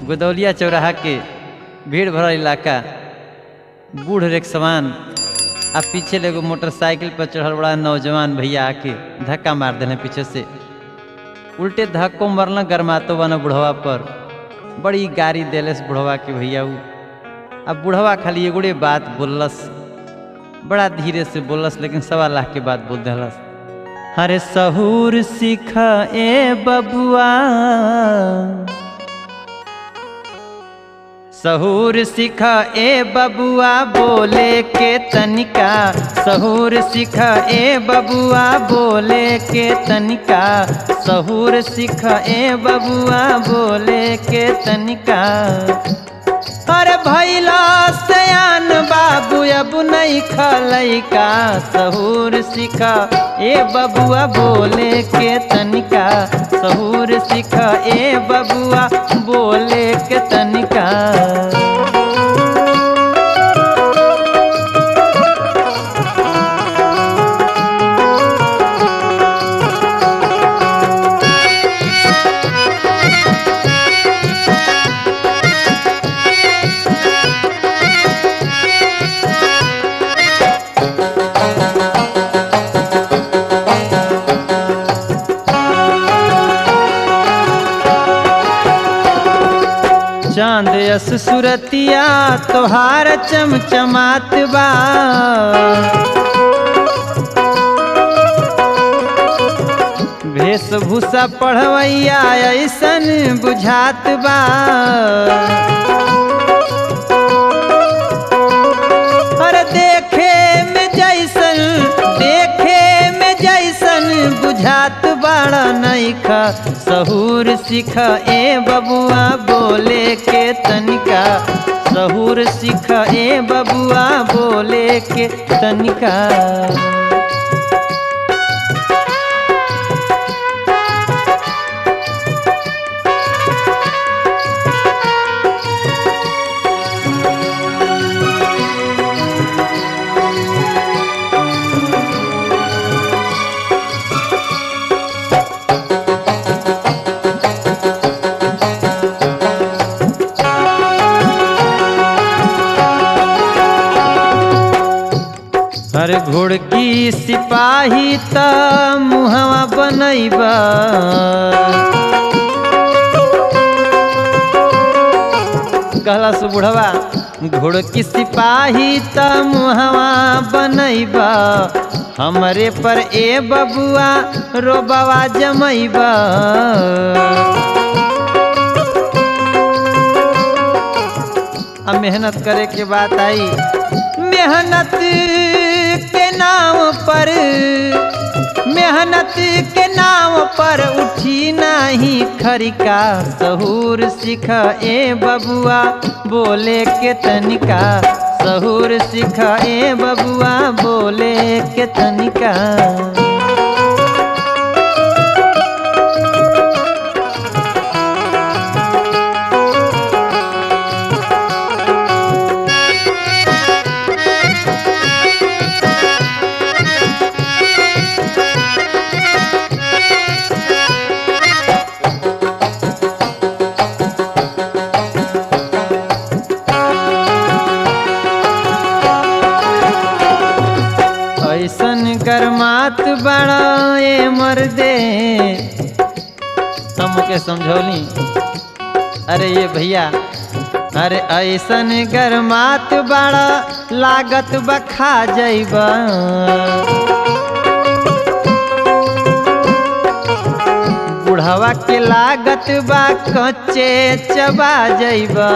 गोदौलिया चौराहा के भीड़ भरल इलाका बूढ़ रेख समान आ पीछे ले एगो मोटरसाइकिल पर चढ़ल बड़ा नौजवान भैया आके धक्का मार देने पीछे से उल्टे धक्को मरल गरमातो बना बुढ़वा पर बड़ी गाड़ी देलस बुढ़वा के भैया उ अब बुढ़वा खाली एगोड़े बात बोललस बड़ा धीरे से बोललस लेकिन सवा लाख के बात बोल देलस अरे सहूर सीख ए बबुआ सहूर सिख ए बबुआ बोले के तनिका सहूर सिख ए बबुआ बोले के तनिका सहूर सिख ए बबुआ बोले के तनिका अरे भैला सयान बाबू अब नहीं खलैका सहूर सिखा ए बबुआ बोले के तनिका सहूर सिखा ए बबुआ बोले के तनिका चांद यस सुरतिया तोहार चमचमात बा वेशभूषा पढ़वैया ऐसन बुझात बा अरे देखे में जैसन देखे में जैसन बुझात बड़ा नैखा सहूर सिख ए बबुआ बोले के तनिका सहूर सिख ए बबुआ बोले के तनिका अरे घुड़की सिपाही त मुहवा बनैबा कहला से बुढ़वा घुड़की सिपाही त मुहवा बनैबा हमरे पर ए बबुआ रोबवा जमैबा अब मेहनत करे के बात आई मेहनत के नाम पर मेहनत के नाम पर उठी नाही खरिका सहूर सिख ए बबुआ बोले के तनिका सहूर सिख ए बबुआ बोले के तनिका ऐसन गरमात बड़ा ए मर्दे हमके समझौली अरे ये भैया अरे ऐसन गरमात बड़ा लागत बखा जैबा बुढ़वा के लागत बा कच्चे चबा जैबा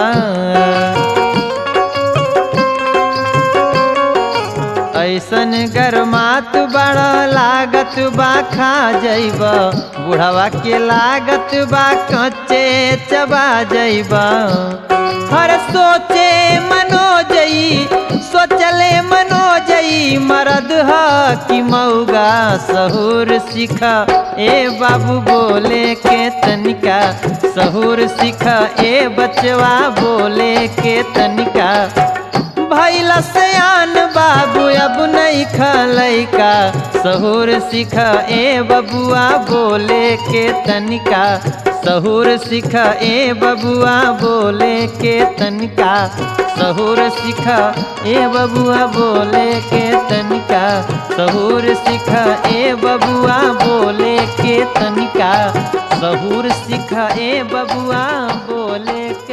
ऐसन गरमात बड़ा लागत बा खा जैब बुढ़वा के लागत बा कच्चे चबा जैब हर सोचे मनो जई सोचले मनो जई मरद ह कि मऊगा सहूर सिख ए बाबू बोले के तनिका सहूर सिख ए बचवा बोले के तनिका भैला सयान बाबू अब नहीं खलैका सहूर सिख ए बबुआ बोले के तनिका सहूर सिखा ए बबुआ बोले के तनिका सहूर सिखा ए बबुआ बोले के तनिका सहूर सिखा ए बबुआ बोले के तनिका सहूर सिखा ए बबुआ बोले